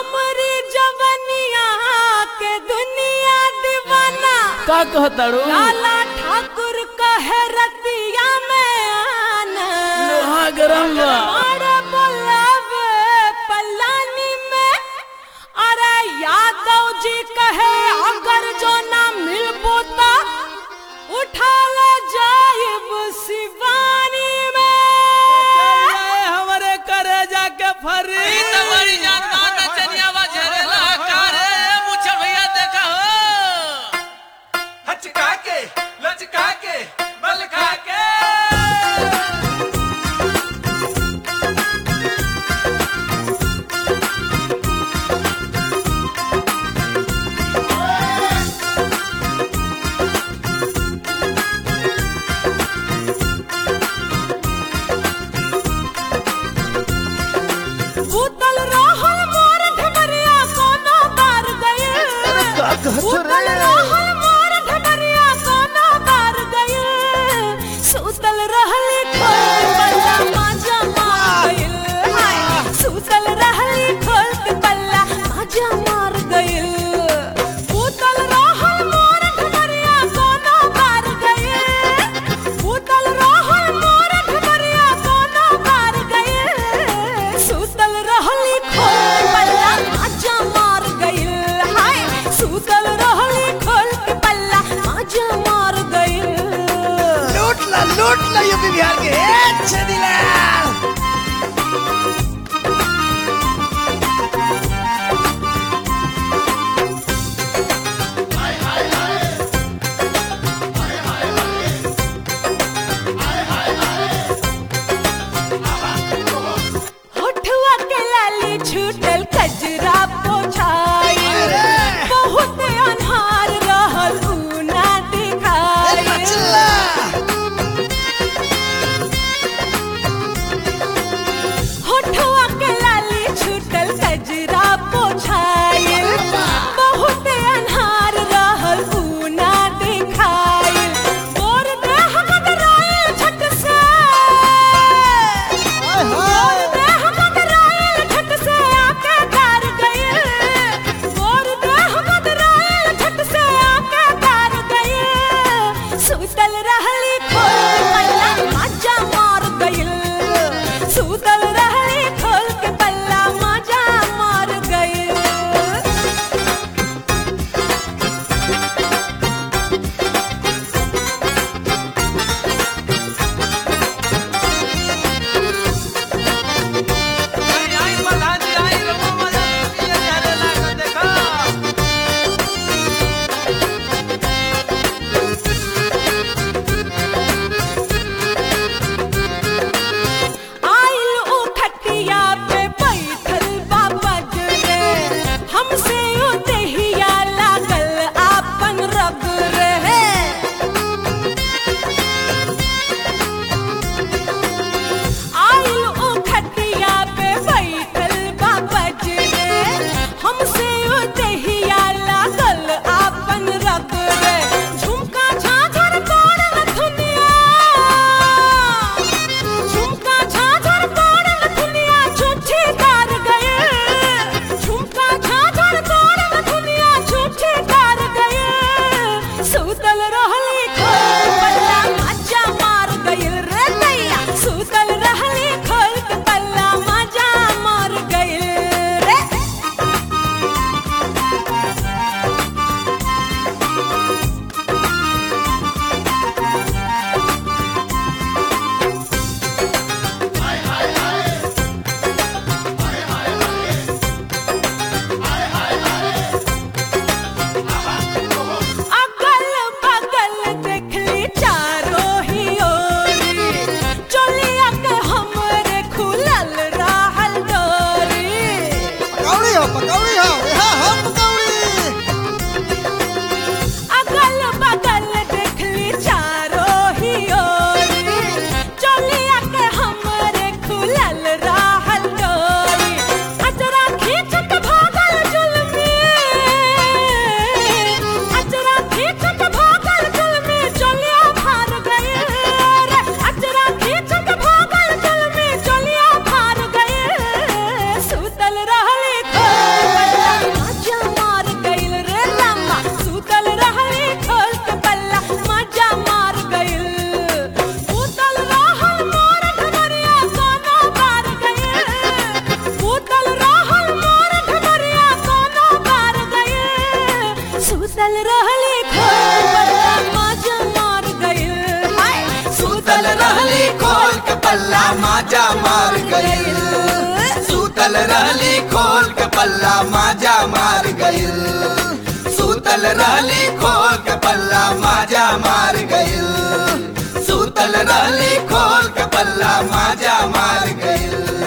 हमरी जवनिया के दुनिया दीवाना का कहताड़ू लाला ठाकुर कहे रतिया में आना लोहा गरम बा अरे बोलावे पलानी में अरे यादव जी कहे अगर जो ना मिलबो तो उठावे जाइब शिवानी में हमारे करे जाके फरी तुम्हारी जान मान में चनिया बा झरेला कारे मुछल भैया देखा हो हचका के लचका के बल खा के भूतल रहल मोर ढबरिया कोनो बार गए का कहत भूतल रे? रहल मोर ढबरिया कोनो बार गए सुतल रहली खोल पल्ला माजा मार गइल हाय सुतल रहली खोल के पल्ला माजा मार गइल भूतल रहल मोर ढबरिया कोनो बार गए भूतल रहल मोर ढबरिया कोनो बार गए सुतल रहली खोल पल्ला माजा मार गइल हाय सुतल रहली खोल के पल्ला माजा मार गइल लूट ला लूट ला यूपी बिहार के ए छदिला होठवा के लाली छूटल कजरा पोछाई बहुत अन्हार रहल उ ना दिखाई होठवा के लाली छूटल कजरा पोछाई बहुत अन्हार रहल उ ना दिखाई गोर देह मगराइल झट से गोर देह मगराइल झट से आके कार गइल गोर देह मगराइल झट से आके कार गइल सुतल रहली खोल पल्ला माजा मार गइल सुतल रहली खोल के पल्ला माजा मार गइल आई आई प्रधान जी आई रघु मजा ये झरेला को देखो आइल उ खटिया पे बैठल बाबा रे हमसे उ देहिया लागल आपन रग रे आइल उ खटिया पे बैठल बाबा रे हमसे उ देहिया लागल आपन रग रे झुमका झाझर तोड़ल दुनिया झुमका झाझर तोड़ल दुनिया झूठी कार गए झुमका झाझर तोड़ल दुनिया झूठी कार गए सुतल रहली खोल पल्ला माजा मार गइल रे दैया सुतल रहली खोल के पल्ला माजा मार गइल रे अगल बगल देखली चारों ही ओरी चोलिया के हमरे खुलल रहल डोरी पकौड़ी हो पकौड़ी हो यहाँ हम पकौड़ी अगल बगल देखली चारों ही ओरी चोलिया के हमरे खुलल रहल डोरी अजरा खींचत भागल जुलमी अजरा खींचत भागल जुलमी चोलिया भार गए रे अजरा खींचत भागल जुलमी चोलिया भार गए सुतल रहली खोल माजा मार गइल सूतल रहली खोल के पल्ला माजा मार गइल सूतल रहली खोल के पल्ला माजा मार गइल सूतल रहली खोल के पल्ला माजा मार गइल